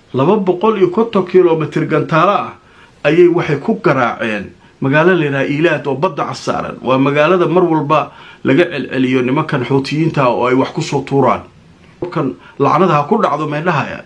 laba boqol iyo konton kilomitr gantaalo ah ayay waxay ku garaaceen magaalo layidhaha ilaad oo badda casaaran waa magaalada mar walba laga celceliyo nimankan xuutiyiinta oo ay wax kusoo tuuraan kan lacnada ha ku dhacdo meydhahaya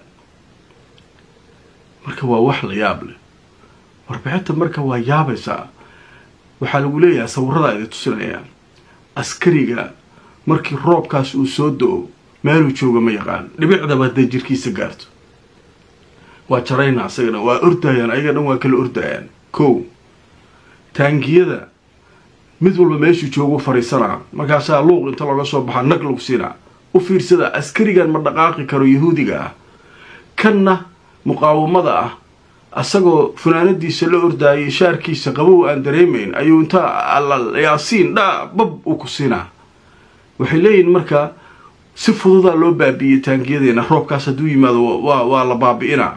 marka waa wax la yaab leh warbixinta marka waa yaabaysaa waxaa lagu leeyahay sawirada idi tusinayaan askariga markii roobkaas uu soo do-o meeluu jooga ma yaqaan dhibicdaba hadday jirkiisa gaarto waa jarayna asagana waa ordayaan ayaga dhan waa kala ordayaan kow taangiyada mid walba meeshuu joogu fariisanaa markaasaa luuq inta looga soo baxaa nag lagu siinaa u fiirsada askarigan ma dhaqaaqi karo yahuudiga ah kanna muqaawamada ah asagoo funaanadiisa la ordaayay shaarkiisa qabow aan dareemayn ayuu inta yaasiin dha bab u ku siinaa waxay leeyihin marka si fududaa loo baabi'iyey taangiyadeena roobkaas hadduu yimaado waa la baabi'inaa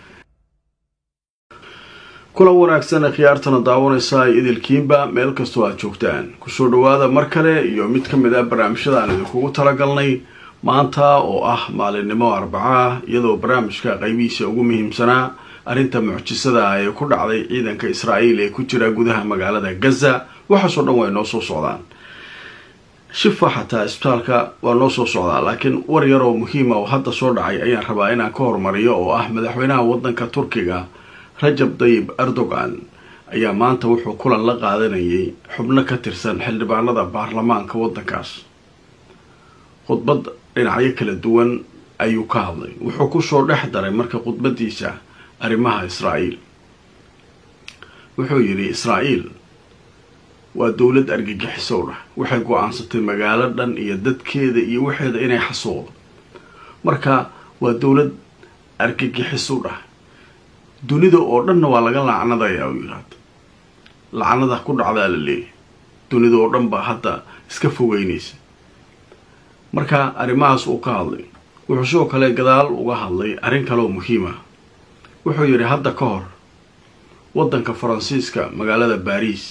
kulan wanaagsan khiyaartana daawanaysaa idilkiinba meel kastoo aad joogtaan kusoo dhawaada mar kale iyo mid ka mid ah barnaamijyada aan idinkugu talagalnay maanta oo ah maalinimo arbacaa iyadoo barnaamijka qaybihiisa ugu muhiimsanaa arrinta mucjisada ah ee ku dhacday ciidanka israa'iil ee ku jira gudaha magaalada gaza waxaasoo dhan way noo soo socdaan shifa xataa isbitaalka waa noo soo socdaa laakiin war yar oo muhiima oo hadda soo dhacay ayaan rabaa inaan ka hormariyo oo ah madaxweynaha waddanka turkiga rajab dayib erdogan ayaa maanta wuxuu kulan la qaadanayay xubno ka tirsan xildhibaanada baarlamaanka waddankaas khudbad dhinacyo kala duwan ayuu ka hadlay wuxuu kusoo dhex daray marka khudbadiisa arrimaha israa'iil wuxuu yidhi israa'iil waa dowlad argagixisow dhah waxay go-aansatay magaalo dhan iyo dadkeeda iyo waxeeda inay xasuuqdo marka waa dowlad argagixisow dhah dunida oo dhanna waa laga lacnadayaa u yidhaahda lacnada ku dhacdaa la leeyahay dunida oo dhan baa hadda iska fogeynaysa marka arrimahaas uu ka hadlay wuxuu sidoo kale gadaal uga hadlay arrin kaleoo muhiima wuxuu yidhi hadda ka hor waddanka faransiiska magaalada baariis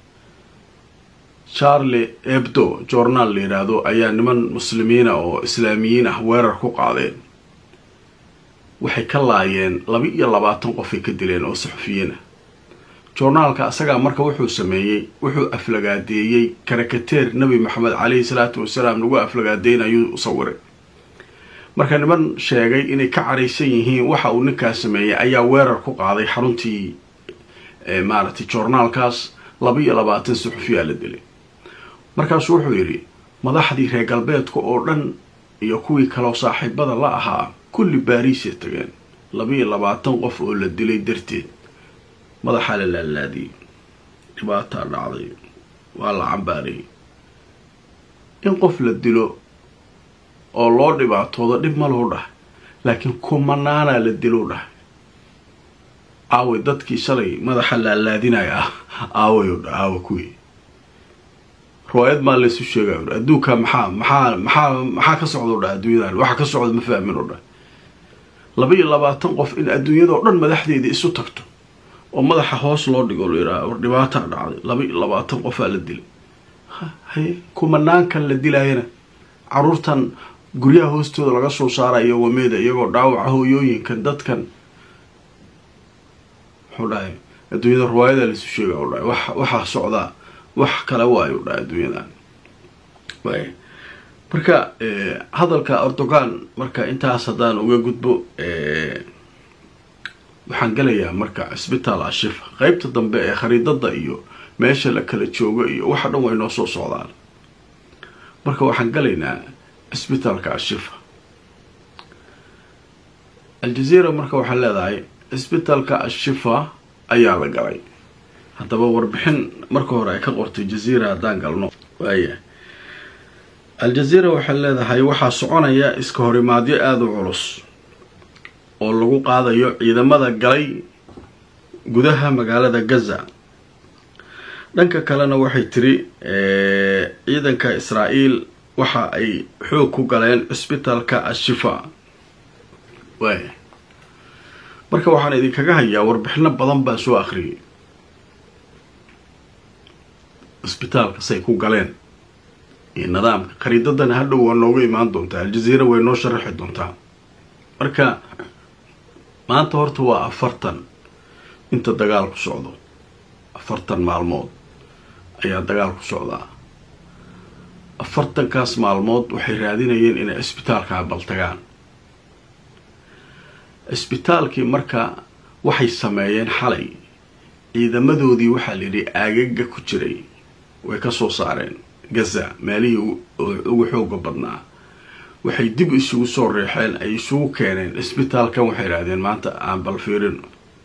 charle ebdo journaal la yidhaahdo ayaa niman muslimiina oo islaamiyiin ah weerar ku qaadeen waxay ka laayeen laba iyo labaatan qofay ka dileen oo saxufiyiin ah journaalka asagaa marka wuxuu sameeyey wuxuu aflagaadeeyey karakateer nebi maxamed caleyhi salaatu wasalaam lagu aflagaadeynayuu sawiray marka niman sheegay inay ka caraysan yihiin waxa uu ninkaas sameeyey ayaa weerar ku qaaday xaruntii maaragtay journaalkaas laba iyo labaatan saxufiyaa la dilay markaasuu wuxuu yidhi madaxdii reer galbeedka oo dhan iyo kuwii kaloo saaxiibada la ahaa kulli baariisay tageen laba iyo labaatan qof oo la dilay darteed madaxaa la laalaadiyey dhibaataa dhacday waa la cambaarayay in qof la dilo oo loo dhibaatoodo dhib ma loo dhah laakiin kumanaanaa la dilo dhah aaway dadkii shalay madaxa laalaadinaya ah aaway o dha aawa kuwii riwaayad maa laysu sheegay dha adduunka maxaa maxaa maxaa maxaa ka socda o dha adduunyadan waxa ka socda ma fahmin o dhah laba iyo labaatan qof in adduunyadao dhan madaxdeeda isu tagto oo madaxa hoos loo dhigo la yidhaha war dhibaataa dhacday laba iyo labaatan qofaa la dilay haye kumanaankan la dilaayana caruurtan guryaha hoostooda laga soo saarayo wameeda iyagoo dhaawaca hooyooyinkan dadkan muxuu dhahay adduunyada riwaayada laisu sheega u dhahay wax waxaa socdaa wax kale waayo u dhahay adduunyadan way marka hadalka erdogan marka intaas haddaan uga gudbo waxaan gelayaa marka cisbitaal ashifa qeybta dambe ee khariidada iyo meesha la kala joogo iyo waxa dhan way noo soo socdaan marka waxaan galaynaa cisbitaalka ashifa aljazeera marka waxaa leedahay cisbitaalka ashifa ayaa la galay haddaba warbixin marka hore ay ka qortay jazeera haddaan galno waaya aljazeera waxay leedahay waxaa soconaya iska horimaadyo aada u culus oo lagu qaadayo ciidamada galay gudaha magaalada gaza dhanka kalena waxay tiri ciidanka israa'iil waxa ay xoog ku galeen cisbitaalka ashifa waaya marka waxaan idinkaga hayaa warbixino badan baan soo akhriyay cisbitaalka say ku galeen iyo nidaamka khariidadana hadhow waa nooga imaan doontaa aljazeera way noo sharaxi doontaa marka maanta horta waa afartan inta dagaalku socdo afartan maalmood ayaa dagaalku socdaa afartankaas maalmood waxay raadinayeen inay cisbitaalkaa baltagaan cisbitaalkii marka waxay sameeyeen xalay ciidamadoodii waxaa la yidhi aagaga ku jiray way ka soo saareen gaza meelihii ugu xooga badnaa waxay dib isugu soo reexeen ay isugu keeneen cisbitaalkan waxay idhahdeen maanta aan bal fiirino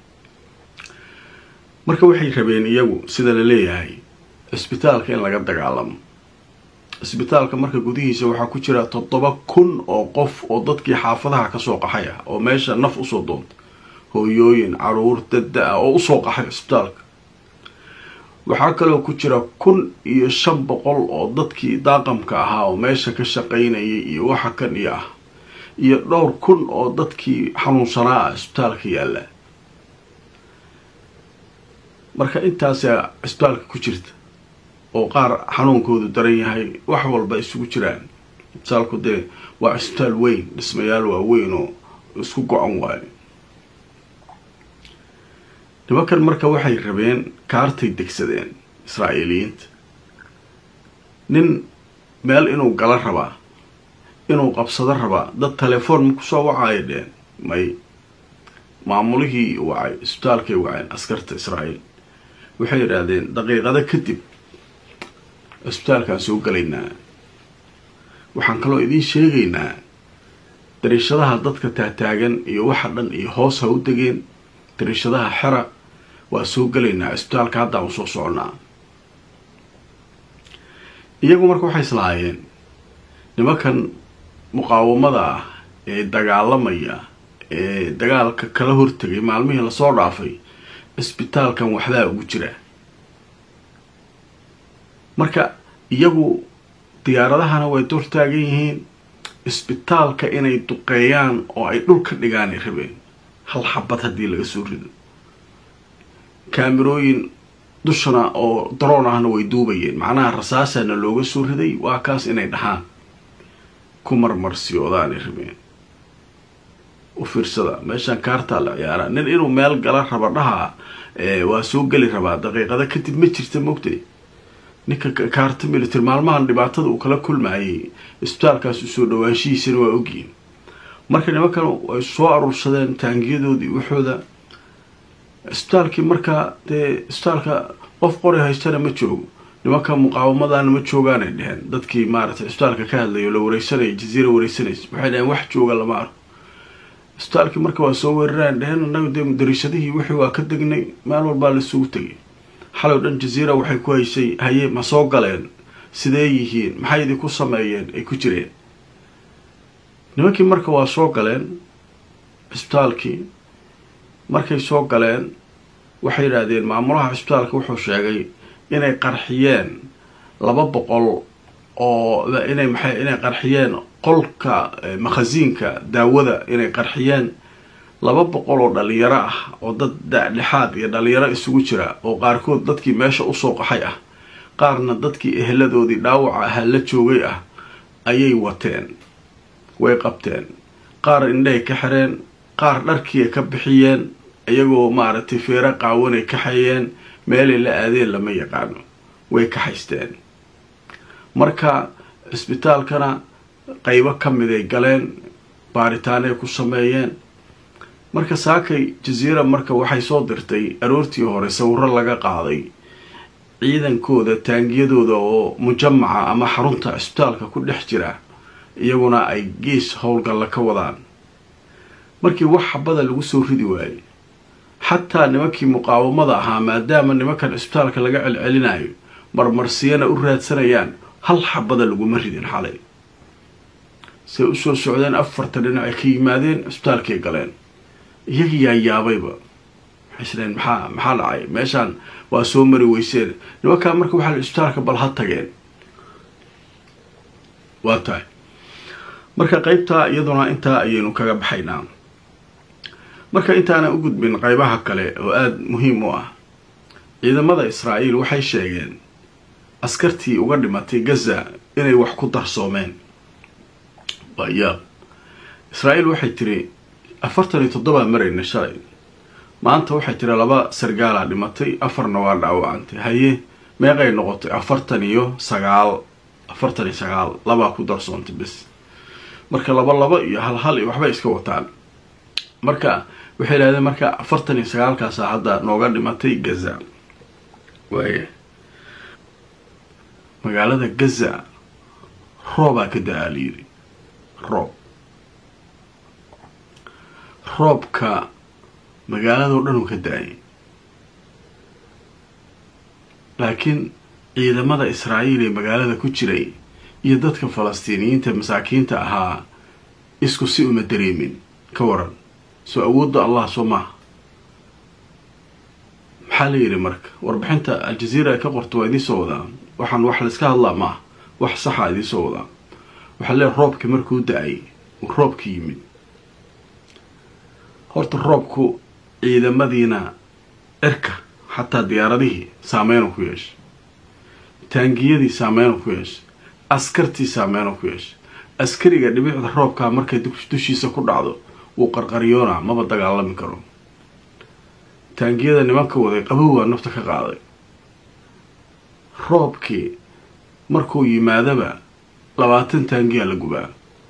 marka waxay rabeen iyagu sida la leeyahay cisbitaalka in laga dagaalamo cisbitaalka marka gudihiisa waxaa ku jira toddoba kun oo qof oo dadkii xaafadaha kasoo qaxay ah oo meesha naf usoo doontay hooyooyin caruur dadda ah oo usoo qaxay cisbitaalka waxaa kaloo ku jira kun iyo shan boqol oo dadkii daaqamka ahaa oo meesha ka shaqaynayay iyo waxa kan iyo ah iyo dhowr kun oo dadkii xanuunsanaa ah cisbitaalka yaalla marka intaasaa cisbitaalka ku jirta oo qaar xanuunkoodu daran yahay wax walba isugu jiraan cisbitaalku dee waa cisbitaal weyn dhismayaal waaweyn oo isku go-an waayo nimankan marka waxay rabeen kaartay degsadeen israa'iiliyiinta nin meel inuu gala rabaa inuu qabsado rabaa dad telefoon ma kusoo wacaayo dheen may maamulihii wacay isbitaalkay waceen askarta israa'iil waxay yidhaahdeen daqiiqado kadib cisbitaalkaan soo galaynaa waxaan kaloo idiin sheegaynaa dariishadaha dadka taataagan iyo waxa dhan iyo hoos ha u degeen dariishadaha xera waa soo gelaynaa cisbitaalka haddaan usoo soconnaa iyagu marka waxay islahaayeen nimankan muqaawamada ah ee dagaalamaya ee dagaalka kala hortegay maalmihii lasoo dhaafay cisbitaalkan waxbaa ugu jira marka iyagu diyaaradahana way dor taagan yihiin cisbitaalka inay duqeeyaan oo ay dhul ka dhigaanay rabeen hal xabad haddii laga soo rido kaamirooyin dushana oo daroon ahna way duubayeen macnaha rasaasana looga soo riday waa kaas inay dhahaan ku marmarsiyoodaanay rabeen u fiirsada meeshaan kaartaa la ciyaaraa nin inuu meel gala raba dhaha waa soo geli rabaa daqiiqada kadib ma jirta mogtay ninka kaarta military maalmahan dhibaatada uu kala kulmayay isbitaalkaas usoo dhawaanshihiisana waa ogyihin marka nimankan ay soo aruursadeen taangiyadoodii waxooda isbitaalkii markaa dee isbitaalka qof qori haystana ma joogo nimanka muqaawamadana ma joogaanay dheheen dadkii maaragtay isbitaalka ka hadlayo la wareysanaya jaziira wareysanaysa waxay dheheen wax jooga lama arko isbitaalkii marka waa soo weeraraan dheheen annaga dee dariishadihii wixii waa ka degnay meel walbaa lasugu tegay xalow dhan jaziira waxay ku haysay haye ma soo galeen sidee yihiin maxay idinku sameeyeen ay ku jireen nimankii marka waa soo galeen cisbitaalkii markay soo galeen waxay yidhaahdeen maamulaha cisbitaalka wuxuu sheegay inay qarxiyeen laba boqol oo inay maxay inay qarxiyeen qolka makhasiinka daawada inay qarxiyeen laba boqol oo dhalinyaro ah oo dad dhexaad iyo dhalinyaro isugu jira oo qaarkood dadkii meesha usoo qaxay ah qaarna dadkii eheladoodii dhaawaca ahaa la joogay ah ayay wateen way qabteen qaar indhahay ka xireen qaar dharkiiay ka bixiyeen iyagoo maaragtay feero qaawanay kaxeeyeen meelay la aadeen lama yaqaano way kaxaysteen marka cisbitaalkana qaybo ka miday galeen baaritaanay ku sameeyeen marka saakay jaziira marka waxay soo dirtay aroortii hore sawiro laga qaaday ciidankooda taangiyadooda oo mujamaca ama xarunta cisbitaalka ku dhex jira iyaguna ay gees howlgalla ka wadaan markii wax xabada lagu soo ridi waayey xataa nimankii muqaawamada ahaa maadaama nimankan cisbitaalka laga celcelinayo marmarsiyana u raadsanayaan hal xabada laguma ridin xalay say usoo socdeen afarta dhinac ay ka yimaadeen cisbitaalkay galeen iyagii yaa yaabayba waxay isleen maxaa maxaa dhacay meeshaan waa soo mari weyseen nimankaa marka waxaa cisbitaalka bal ha tageen waa tahay marka qeybtaa iyaduna intaa ayaynu kaga baxaynaa marka intaana u gudbin qeybaha kale oo aada muhiim u ah ciidamada israa'iil waxay sheegeen askartii uga dhimatay gaza inay wax ku darsoomeen waa yaab israa'iil waxay tiri afartan iyo toddobaa marayna shalay maanta waxay tiri laba sargaalaa dhimatay afarna waa dhaawacantay haye meeqay noqotay afartan iyo sagaal afartan iyo sagaal labaa ku darsoontay bes marka laba laba iyo hal hal iyo waxbay iska wataan marka waxay idhahdeen marka afartan iyo sagaalkaasa hadda nooga dhimatay gaza waaya magaalada gaza roobaa ka da-aa la yidhi roob roobka magaaladao dhan uu ka da-ay laakiin ciidamada israa'iil ee magaalada ku jiray iyo dadka falastiiniyiinta masaakiinta ahaa isku si uma dareemin ka waran soo awoodda allah soo maaha maxaa la yidhi marka warbixinta al-jaziira ay ka qorta waa idiin soo wadaa waxaan wax layska hadlaa maaha wax saxa idiin soo wadaa waxaa leeay roobkii markuu da-ay uu roobka yimid horta roobku ciidamadiina cirka xataa diyaaradihii saameynu ku yeeshay taangiyadii saameynu ku yeeshay askartii saameynu ku yeeshay askariga dhibicda roobkaa markay dushiisa ku dhacdo wuu qarqaryoonaa maba dagaalami karo taangiyada nimanka waday qabowaa nafta ka qaaday roobkii markuu yimaadaba labaatan taangiyaa la gubaa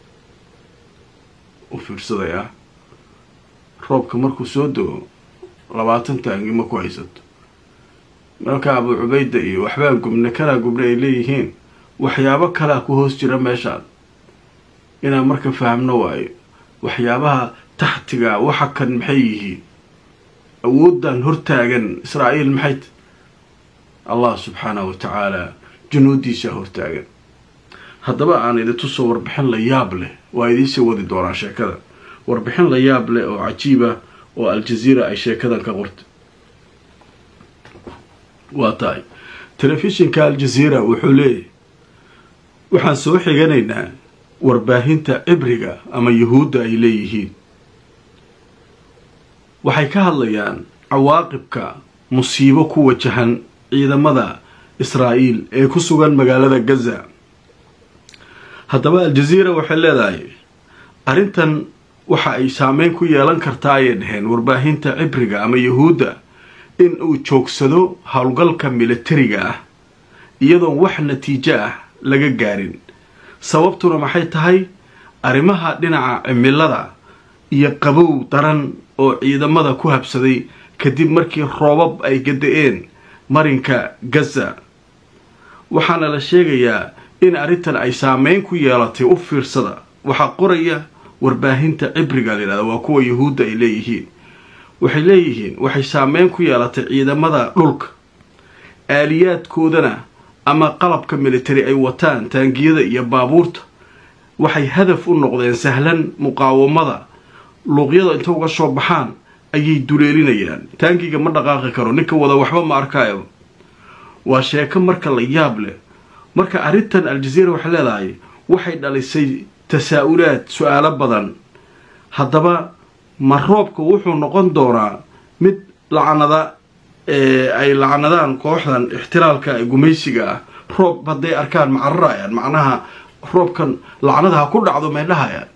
u fiirsaday ah roobka markuu soo dego labaatan taangi ma ku haysato marka abuu cubayda iyo waxbaa gubne kanaa gubne ay leeyihiin waxyaabo kalaa ku hoos jira meeshaan inaan marka fahamno waayo waxyaabaha taxtiga waxa kan maxay yihiin awooddan hortaagan israa'iil maxay t allah subxaanahu wa tacaala junuudiisaa hortaagan haddaba aan idintusoo warbixin la yaab leh waa idiinsii wadi doonaa sheekada warbixin la yaab leh oo cajiiba oo al-jaziira ay sheekadan ka qortay waa tahay telefishinka al-jaziira wuxuu leeyahay waxaan soo xiganaynaa warbaahinta cibriga ama yuhuudda ay leeyihiin waxay ka hadlayaan cawaaqibka musiibo ku wajahan ciidamada israa'iil ee ku sugan magaalada gaza haddaba al-jaziira waxay leedahay arrintan waxa ay saameyn ku yeelan kartaa ayay dhaheen warbaahinta cibriga ama yuhuudda in uu joogsado howlgalka militariga ah iyadoon wax natiijo ah laga gaarin sababtuna maxay tahay arrimaha dhinaca cimilada iyo qabow daran oo ciidamada ku habsaday kadib markii roobab ay gada-een marinka gaza waxaana la sheegayaa in arrintan ay saameyn ku yeelatay u fiirsada waxaa qoraya warbaahinta cibriga layidhahda waa kuwa yuhuudda ay leeyihiin waxay leeyihiin waxay saameyn ku yeelatay ciidamada dhulka aaliyaadkoodana ama qalabka military ay wataan taangiyada iyo baabuurta waxay hadaf u noqdeen sahlan muqaawamada luuqyada inta uga soo baxaan ayay duleelinayaan taangiga ma dhaqaaqi karo ninka wada waxba ma arkaayo waa sheeko marka la yaab leh marka arrintan al-jaziira waxay leedahay waxay dhalisay tasaa-ulaad su-aalo badan haddaba ma roobka wuxuu noqon doonaa mid lacnada ay lacnadaan kooxdan ixtiraalka ee gumaysiga ah roob hadday arkaan ma cararayaan macnaha roobkan lacnada ha ku dhacdo may dhahayaan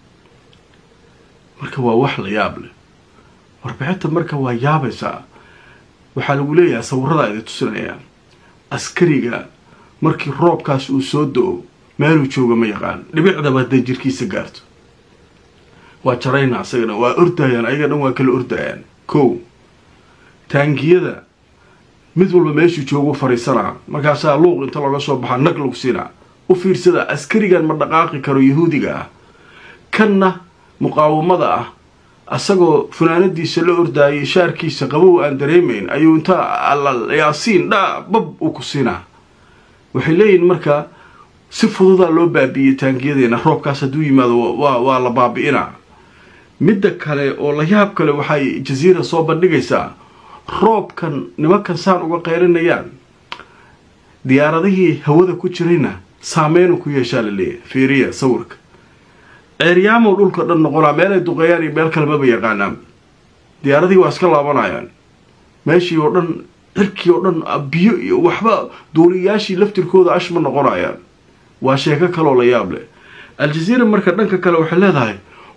marka waa wax la yaab leh warbixinta marka waa yaabaysaa waxaa lagu leeyahay sawirada idin tusinaya askariga markii roobkaas uu soo do-o meeluu jooga ma yaqaan dhibicdaba hadday jirkiisa gaarto waa jarayna asagana waa ordayaan ayaga dhan waa kala ordayaan kow taangiyada mid walba meeshuu joogu fariisanaa markaasaa luuq inta looga soo baxaa nag lagu siinaa u fiirsada askarigan ma dhaqaaqi karo yahuudiga ah kanna muqaawamada ah asagoo funaanadiisa la ordaayay shaarkiisa qabow aan dareemayn ayuu inta yaasiin dha bab uu ku siinaa waxay leeyihin marka si fududaa loo baabi'iyey taangiyadeena roobkaas hadduu yimaado waa la baabi'inaa midda kale oo la yaab kale waxay jaziira soo bandhigaysaa roobkan nimankan saan uga qaylinayaan diyaaradihii hawada ku jirayna saameynu ku yeeshaa la leeyahay fiiriya sawirka ceeryaamow dhulka dhan noqonaa meel ay duqeeyaan iyo meel kale maba yaqaanaan diyaaradihii waa iska laabanayaan meeshii oo dhan cirkii oo dhan biyo iyo waxba duuliyayaashii laftirkooda ash ma noqonayaan waa sheeko kaloo la yaab leh al-jaziira marka dhanka kale waxay leedahay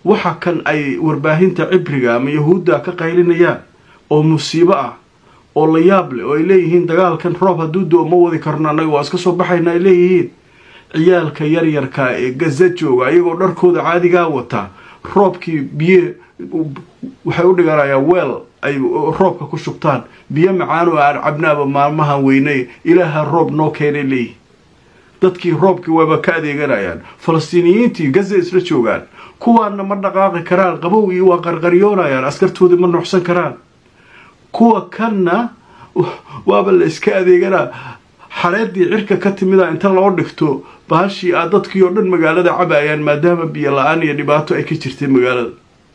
waxa kan ay warbaahinta cibriga ama yahuudda ka qaylinayaan oo musiibo ah oo la yaab leh oo ay leeyihiin dagaalkan roob hadduu do ma wadi karno annaga waa iska soo baxayna ay leeyihiin ciyaalka yaryarka ee gaza jooga ayagoo dharkooda caadigaa wata roobkii biyo waxay u dhiganayaan weel ay roobka ku shubtaan biyo macaan oo aan cabnaaba maalmahan weynay ilaaha roob noo keenay leeyihin dadkii roobkii waaba ka adeeganayaan falastiiniyiintii gaza isla joogaan kuwaana ma dhaqaaqi karaan qabow iyo waa qarqaryoonayaan askartoodii ma nuuxsan karaan kuwa kanna waaba la iska adeeganaa xareedii cirka ka timida inta loo dhigto baashii a dadkii oo dhan magaalada cabayaan maadaama biyo la-aan iyo dhibaato ay ka jirtay magaalada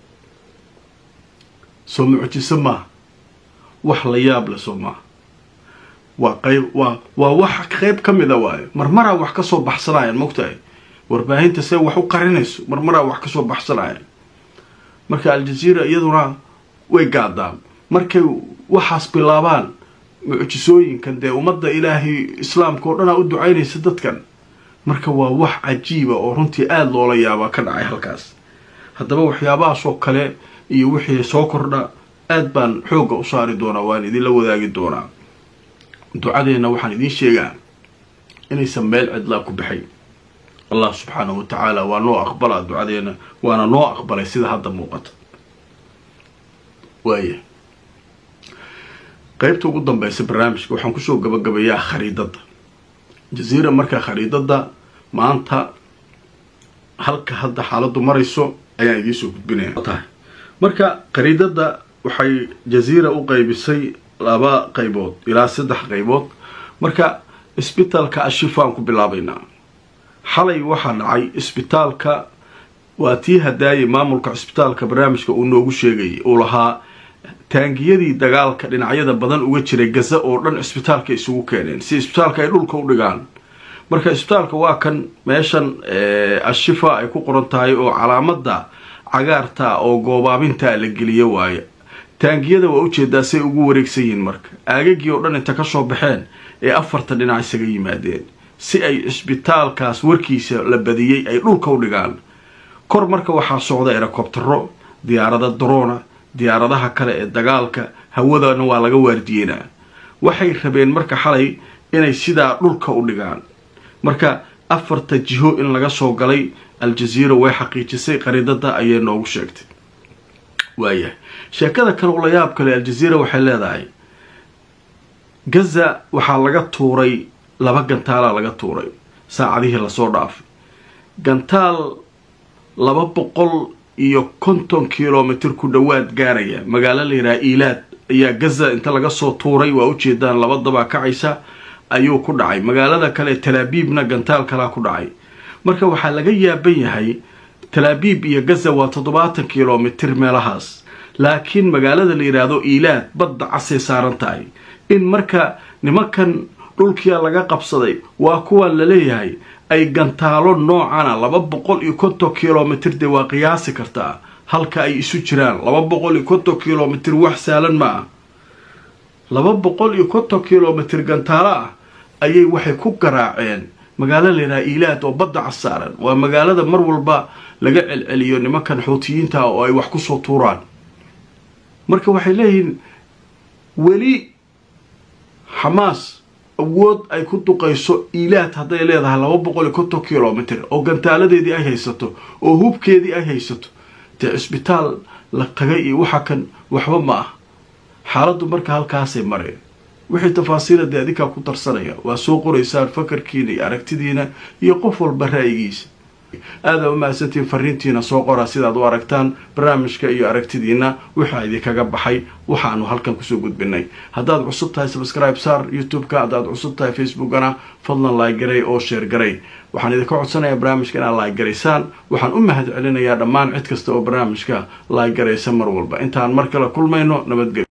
soo mucjiso maaha wax la yaab leh soo maaha waa qayb waa waa wax qayb ka mida waayo marmaraa wax kasoo baxsanayaan mogtahay warbaahinta see wax u qarinayso marmaraa wax kasoo baxsanayaan marka aljaziira iyaduna way gaadaan markay waxaas bilaabaan mucjisooyinkan dee ummadda ilaahay islaamka oo dhanaa u ducaynaysa dadkan marka waa wax cajiiba oo runtii aada loola yaabaa ka dhacay halkaas haddaba waxyaabahaasoo kale iyo wixii soo kordha aad baan xoogga u saari doonaa waan idinla wadaagi doonaa ducadeenna waxaan idiin sheegaa inaysan meel cidlaa ku baxay allah subxaanahu wa tacaala waa noo aqbalaa ducadeenna waana noo aqbalay sida hadda muuqata waaya qeybta ugu dambeysa barnaamijka waxaan kusoo gabagabayaa khariidadda jaziira markaa khariidadda maanta halka hadda xaaladdu marayso ayaan idiinsoo gudbinaya tahay marka khariidadda waxay jaziira u qeybisay laba qaybood ilaa saddex qaybood marka isbitaalka ashifaan ku bilaabaynaa xalay waxaa dhacay isbitaalka waa tii hadaayay maamulka cisbitaalka barnaamijka uu noogu sheegayay uu lahaa taangiyadii dagaalka dhinacyada badan uga jiray gaza oo dhan cisbitaalka isugu keeneen si isbitaalka ay dhulka u dhigaan marka isbitaalka waa kan meeshan ashifa ay ku qoran tahay oo calaamada cagaarta oo goobaabinta la geliyo waaye taangiyada waa ujeedaa say ugu wareegsan yihiin marka aagagii oo dhan inta kasoo baxeen ee afarta dhinac isaga yimaadeen si ay cisbitaalkaas warkiisa la badiyey ay dhulka u dhigaan kor marka waxaa socda erocobtero diyaarada drona diyaaradaha kale ee dagaalka hawadana waa laga waardiyeynaa waxay rabeen marka xalay inay sidaa dhulka u dhigaan marka afarta jiho in laga soo galay aljaziira way xaqiijisay qariidada ayay noogu sheegtay waayahay sheekada kale ula yaab kale aljaziira waxay leedahay gaza waxaa laga tuuray laba gantaalaa laga tuuray saacadihii lasoo dhaafay gantaal laba boqol iyo konton kilomitr ku dhowaad gaaraya magaalo la yidhaha ilaad ayaa gaza inta laga soo tuuray waa ujeedaan laba dabaa kacaysa ayuu ku dhacay magaalada kale talaabiibna gantaal kalaa ku dhacay marka waxaa laga yaaban yahay talaabiib iyo gaza waa toddobaatan kilomitr meelahaas laakiin magaalada la yidhaahdo ilaad badda casay saaran tahay in marka nimankan dhulkia laga qabsaday waa kuwan laleeyahay ay gantaalo noocana laba boqol iyo konton kilomitr dee waa qiyaasi kartaa halka ay isu jiraan laba boqol iyo konton kilomitr wax saalan ma ah laba boqol iyo konton kilomitr gantaalo ah ayay waxay ku garaaceen magaalo layidhaha ilaad oo badda casaaran waa magaalada mar walba laga celceliyo nimankan xuutiyiinta oo ay wax kusoo tuuraan marka waxay leeyihiin weli xamaas awood ay ku duqayso ilaad hadday leedahay laba boqol iyo konton kilomitr oo gantaaladeedii ay haysato oo hubkeedii ay haysato dee cisbitaal la tagay iyo waxa kan waxba ma ah xaaladdu marka halkaasay mareen wixii tafaasiila dee adinkaa ku darsanaya waa soo qoraysaan fakarkiina iyo aragtidiina iyo qof walba ra'yigiisa aada umahadsantiin fariintiina soo qora sidaad u aragtaan barnaamijka iyo aragtidiina waxaa idinkaga baxay waxaanu halkan kusoo gudbinay haddaad cusub tahay subscribe saar youtube-ka haddaad cusub tahay facebookana fadlan laagaray oo sheer garay waxaan idinka codsanayaa barnaamijka inaad laagaraysaan waxaan u mahad celinayaa dhammaan cid kasta oo barnaamijka laagaraysa mar walba intaan mar kale kulmayno nabadgelyo